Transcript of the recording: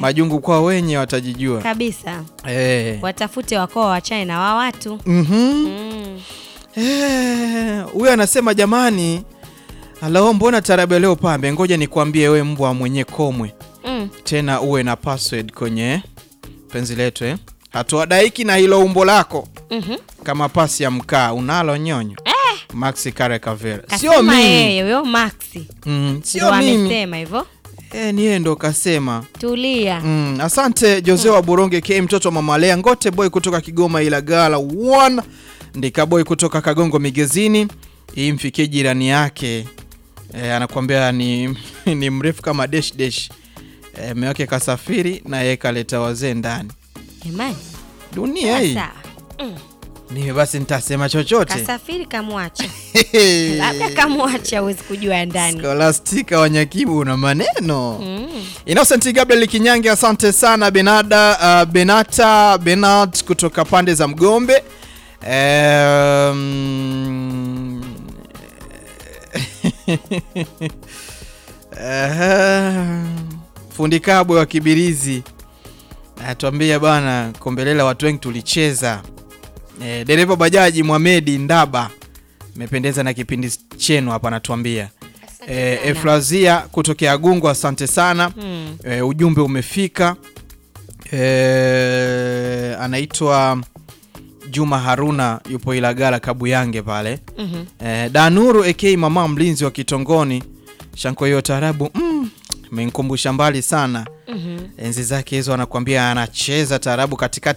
majungu kwao wenye watajijua kabisa Eh. watafute wakoa wachane na wa watu Mhm. mm. Eh, huyo anasema jamani, alao mbona tarabu ya leo pambe, ngoja nikwambie we mbwa mwenye komwe, Mm. tena uwe na password kwenye penzi letu eh. Hatuadaiki na hilo umbo lako Mhm. kama pasi ya mkaa unalo nyonyo eh. Maxi Kare Kavera, sio kasema mimi yeye huyo maxi mm, ndo sio mimi amesema hivyo eh, ni yeye ndo kasema tulia Mm, asante Jose wa Buronge K mtoto wa mama Lea Ngote boy kutoka Kigoma Ilagala one Ndika boy kutoka Kagongo Migezini hii mfikie jirani yake e, anakuambia ni, ni mrefu kama desh desh e, mume wake kasafiri na yeye kaleta wazee ndani jamani dunia hii sasa mm. mimi basi nitasema chochote kasafiri kamwacha labda kamwacha huwezi kujua ndani Skolastika Wanyakibu una maneno mm. Innocent Gabriel Kinyange, asante sana Benada, uh, Benata Benat kutoka pande za Mgombe. Um, uh, fundi kabwe wa Kibirizi atuambia bana, kombelela watu wengi tulicheza. Eh, dereva bajaji Mwamedi Ndaba mependeza na kipindi chenu hapa, anatuambia eh, sana. Efrazia kutokea Gungu, asante sana Mm. e, ujumbe umefika e, anaitwa Juma Haruna yupo Ilagala Kabuyange pale Mhm. e, Danuru AK mama mlinzi wa Kitongoni shanko hiyo tarabu mm, menkumbusha mbali sana Mhm. enzi zake hizo, anakuambia anacheza tarabu katikati